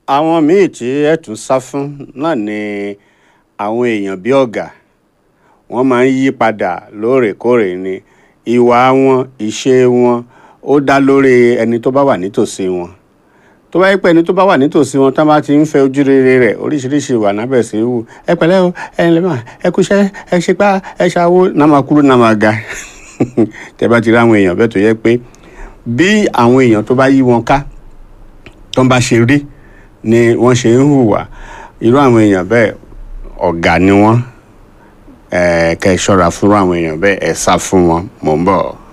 àwọn míì tí ẹ tún sá fún náà ni àwọn èèyàn bí ọ̀gá wọ́n máa ń yí padà lóòrèkóòrè ni ìwà wọn ìṣe wọn ó dá lórí ẹni tó bá wà nítòsí wọn tó bá yẹ pé ẹni tó bá wà nítòsí wọn tá bá ti ń fẹ́ ojú rere rẹ̀ oríṣiríṣi ìwà nábẹ̀ sí wù ẹ pẹ̀lẹ́ o ẹ ǹlẹ́ mà ẹ kúṣẹ́ ẹ ṣe pá ẹ ṣàwó náà máa kúrò náà máa ga tẹ bá ti rí àwọn èèyàn bẹ́ẹ̀ tó yẹ pé bí àwọn èèyàn tó bá yí wọn ká tó ń bá ṣe rí ni wọ́n ṣe ń hùwà irú àwọn èèyàn bẹ́ẹ̀ ọ̀gá ni wọ́n ẹ̀ kẹ́ ẹ ṣọ́ra fún àwọn èèyàn bẹ́ẹ̀ ẹ sá fún wọn mò ń bọ̀.